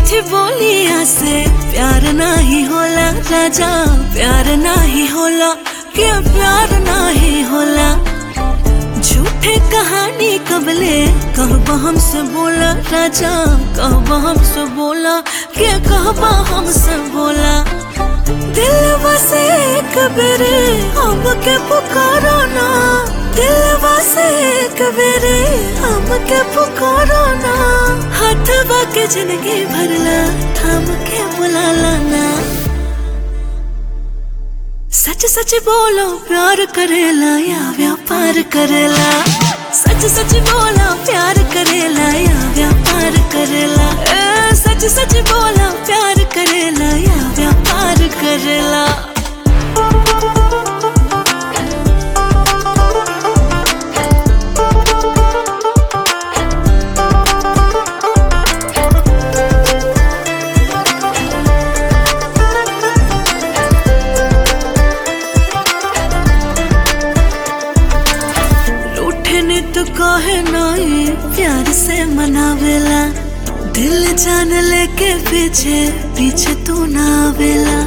मीठी बोलिया से प्यार नाही होला राजा प्यार नाही होला के प्यार नाही होला झूठे कहानी कबले कहबा हमसे बोला राजा कहबा हमसे बोला के कहबा हमसे बोला दिल बसे कबरे हम के पुकारो ना दिल बसे कबरे हम के पुकारो ना हथवा के जिंदगी भरला थाम के बुलाला ना सच सच बोलो प्यार करेला या व्यापार करेला सच सच बोलो प्यार करेला या व्यापार करेला ए, सच सच बोलो प्यार करेला या व्यापार करेला रूठे ने तो कहे नहीं प्यार से मनावेला दिल जान लेके पीछे पीछे तू ना आवेला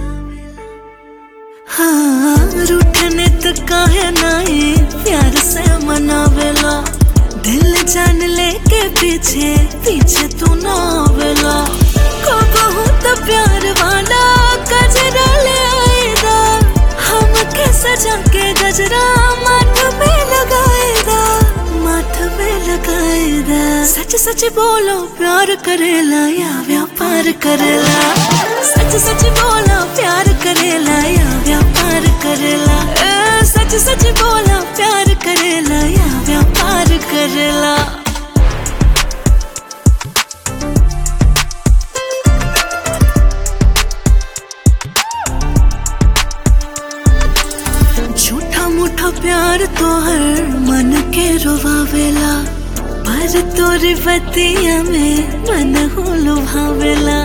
हाँ रूठे ने तो कहे नहीं प्यार से मनावेला दिल जान लेके पीछे पीछे तू ना आवेला कहूँ तो प्यार वाला गजरा ले आएगा हम के सजा के गजरा माथ पे लगाएगा माथ पे लगाएगा सच सच बोलो प्यार करेला या व्यापार करेला सच सच बोलो प्यार करेला या व्यापार करेला ए, सच सच बोलो प्यार करेला या व्यापार करेला झूठा मूठा प्यार तो हर मन के रुवावेला पर तोरी बतिया में मन हो लुभावेला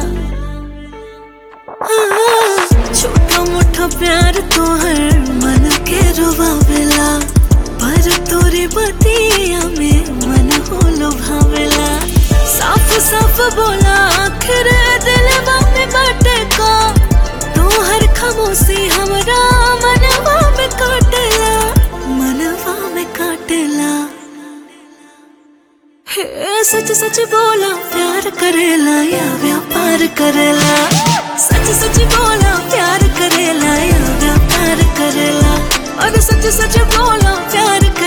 हाँ, छोटा मोटा प्यार तो हर मन के रुवावेला पर तोरी बतिया में मन हो लुभावेला साफ साफ बोला आखिर दिल में बाटे का तू हर खामोशी हमरा मनवा में काटेला मनवा में काटेला हे सच सच बोला प्यार करेला या व्यापार करेला सच सच बोला प्यार करेला या व्यापार करेला और सच सच बोला प्यार